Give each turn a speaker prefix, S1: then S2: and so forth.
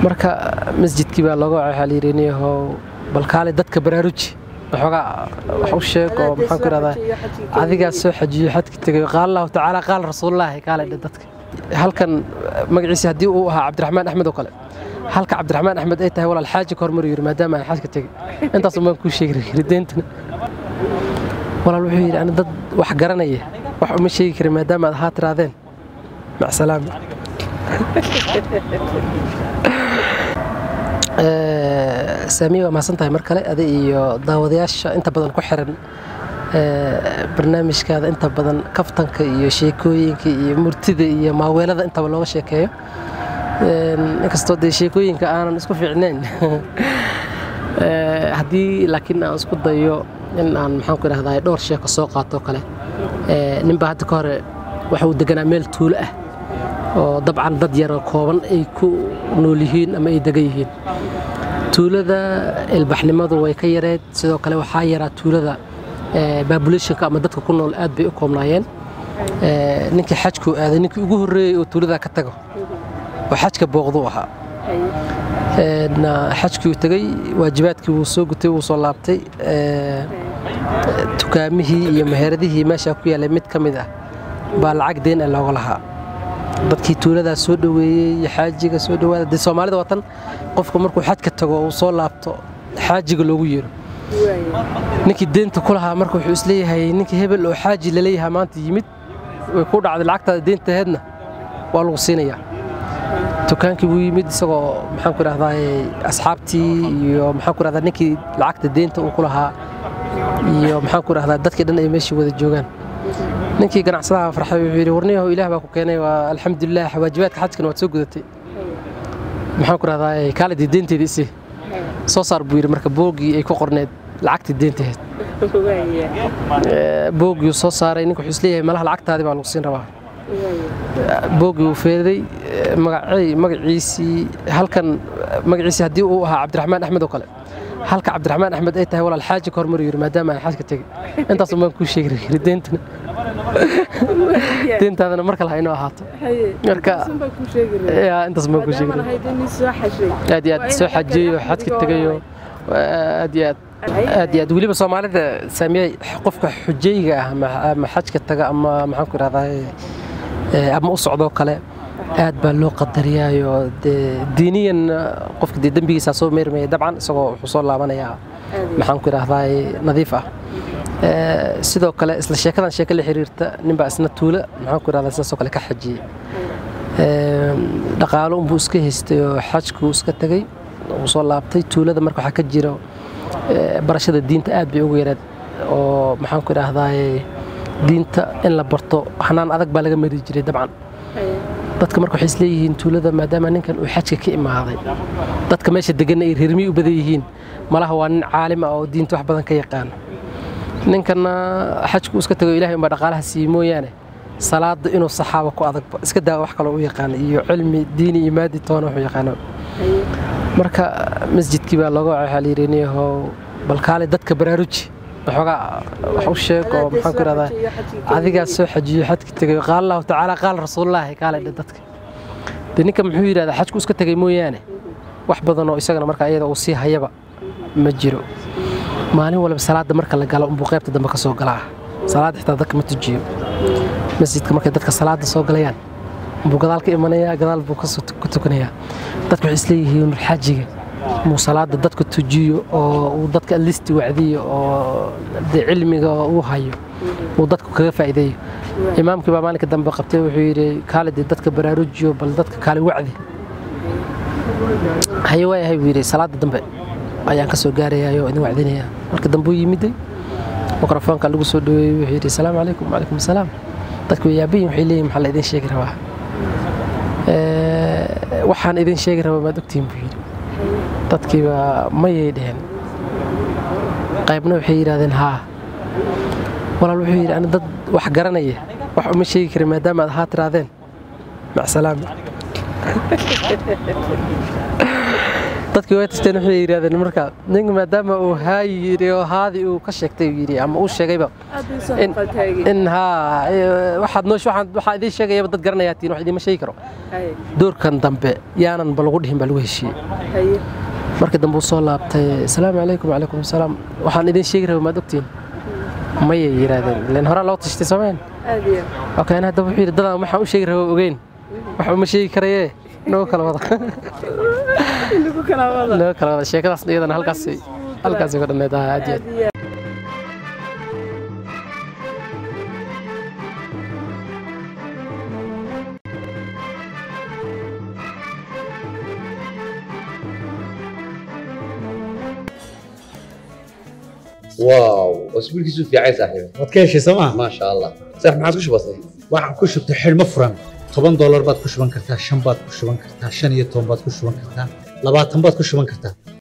S1: marka masjidkii baa looga waxaa la yidhi niyahow bal kaale dadka baraaruji waxoogaa wax u sheeg oo maxaan ku ihahdaa adigaa soo xajiyo xadki tegay qaala allahu tacaala qaala rasuulullaahi kaale dhe dadka halkan magaciisa haddii uu ahaa cabdiraxmaan axmed oo kale halka cabdiraxmaan axmed ay tahay walaal xaaji ka hormaru yidhi maadaama aan xajka tegey intaas umaan kuu sheegi yidhi deentana walaal wuxuu yidhi ani dad wax garanaya wax uma sheegi karin maadaama aad ahaa tiraadeen macsalaam saamiya waa mahadsan tahay mar kale adi iyo daawadayaasha inta badan ku xiran barnaamijkaada inta badan kaftanka iyo sheekooyinka iyo murtida iyo maaweelada intaba looga sheekeeyo inkastoo dee sheekooyinka aanan isku fiicnayn haddii laakiin aan isku dayo in aan maxaan ku idhahdaa dhowr sheeko soo qaato kale ninbaa hadda ka hore waxa uu deganaa meel tuulo ah oo dabcan dad yaroo kooban ay ku nool yihiin ama ay degan yihiin tuulada ilbaxnimadu way ka yareed sidoo kale waxaa yaraa tuulada babulationka ama dadka ku nool aad bay u koobnaayeen ninkii xajkuu aaday ninkii ugu horreeyey oo tuuladaa ka tago oo xajka booqduu ahaa xajkii tegey waajibaadkii wuu soo gutay wuu soo laabtay dukaamihii iyo meheradihii meeshaa ku yaallay mid ka mid ah baa lacag deen ah looga lahaa dadkii tuuladaa soo dhoweeyey xaajiga soo dhowaada dee soomaalida watan qofku markuu xajka tago uu soo laabto xaajiga loogu yeero ninkii deenta ku lahaa marka wuxuu isleeyahay ninkii hebel oo xaaji laleeyahaa maanta yimid way ku dhacday lacagtaada deentaheedna waa lagu siinayaa dukaankii buu yimid isagoo maxaan ku idhahdaa asxaabtii iyo maxaan ku idhahdaa ninkii lacagta deenta uu ku lahaa iyo maxaan ku idhahdaa dadkii dhan ay meeshii wada joogaan ninkii ganacsadaha farxay wuxuu yidhi warniyahow ilaah baa ku keenay waa alxamdulilah waajibaadka xajkana waad soo gudatay maxaan ku idhahdaa kaaladii deenteedii isi soo saar buu yidhi marka boogii ay ku qorneed lacagtii deentaheed boogii soo saaray ninka wuxuu isleeyahay malaha lacagtaadii baa lagu siin rabaa boogii uu feeday magaciisii halkan magaciisii haddii uu ahaa cabdiraxmaan axmed oo kale halka cabdiraxmaan axmed ay tahay walaal xaaji ka hormaru yidhi maadaama aan xajka tegey intaas umaan kuu sheegi yidhi deentana deentaadana mar kale ha inoo ahaato marka intaas umaan kuu sheegi aad iyo aad soo xajiyeyo xajka tegayo aad iyo aad aad iyo aad weliba soomaalida saamiyey qofka xujayga ah ama xajka taga ama maxaan ku idhahdaa ama u socdoo kale aad baa loo qadariyaayo dee diiniyan qofka dee dembigiisaa soo meermaya dabcan isagoo wuxuu soo laabanayaa maxaan ku idhahdaa nadiif ah sidoo kale isla sheekadan sheeko la xiriirta ninbaa isna tuula maxaan ku idhahdaa sidaasoo kale ka xajiyey dhaqaalo unbuu iska haystay oo xajkuu iska tegey wuu soo laabtay tuulada marka waxaa ka jira barashada diinta aad bay ugu yareed oo maxaan ku idhahdaa diinta in la barto hanaan adag baa laga mari jiray dabcan dadka marka waxay isleeyihiin tuulada maadaama ninkan uu xajka ka imaaday dadka meesha deganna ay reermiyi u badan yihiin malaha waa nin caalima oo diinta wax badan ka yaqaano ninkanna xajku iska tago ilahay unbaa dhaqaalaha siiye mooyaane salaada inuu saxaaba ku adagba iska daa wax kaloo u yaqaano iyo cilmi diini iyo maadi toona wuxuu yaqaano marka masjidkii baa looga waxaa la yidhi niyahow bal kaale dadka baraaruji waxoogaa wax u sheeg oo maxaan ku ihahdaa adigaa soo xajiyo xadki tegay qaala allahu tacaala qaala rasuulullaahi kaale dhe dadka dee ninka muxuu yidhahdaa xajku iska tegay mooyaane wax badan oo isagana marka iyada uu sii hayaba ma jiro maalin walba salaada marka la galo unbuu qaybta dambe ka soo galaa salaad xitaa dadka ma tujiyo masjidka markay dadka salaada soo galayaan unbuu gadaal ka imanayaa gadaal buu ku tukanayaa dadka waxay isleeyihiin xaajiga muu salaada dadka tujiyo oo uu dadka listi wacdiyo oo dee cilmiga uu hayo uu dadku kaga faa'iideeyo imaamkii baa maalinka dambe qabtay wuxuu yidhi kaale dee dadka baraarujiyo bal dadka kaale wacdi haye waayahay buu yidhi salaada dambe ayaan ka soo gaarayaa oo idin wacdinayaa marka dambe uu yimiday mikrofoonka lagu soo dhaweeyey wuxuu yidhi asalaamu calaykum wacalaykum asalaam dadku way yaabayin waxay leeyihin maxaa la idin sheegi rabaa waxaan idin sheegi rabaa maad ogtihin buu yidhi dadkiiba mayay dheheen qaybna waxay yidhahdeen haa walaal wuxuu yidhi ani dad wax garanaya wax uma sheegi karin maadaama aad ahaa tiraadeen macsalaam dadkii way tasteen waxay yidhahdeen marka ninka maadaama uu haayi yidhi oo haadii uu ka sheegtay uu yidhi ama uu sheegayba in in haa eh, waxaad noosh waxaan waxaa idiin sheegayaba dad garanayaa tiin wax idiima sheegi karo doorkan dambe yaanan ba lagu dhihin baa lagu heshiiyey markii dambe uu soo laabtay asalaamu calaykum wacalaykum asalaam waxaan idiin sheegi rabay maad ogtiin mayay yidhaahdeen ileen horaa loo tashtay soomeen okay ana haddaba wuxuu yidhi dadaan waxaan u sheegi rabay ogeyn wax uma sheegi karayee noo kala wada noo kala wada sheekadaas iyadana halkaas halkaas ka dhanneed ah aad iyo aad
S2: واو اسبوع كيسو في عايز صاحبي
S3: waad ka heshay sooma
S2: ما شاء الله صح ما عادش بسيط
S3: waxaan ku shubtay xidhmo furan toban doolar baad ku shuban kartaa shan baad ku shuban kartaa shan iyo toban baad ku shuban kartaa labaatan baad ku shuban kartaa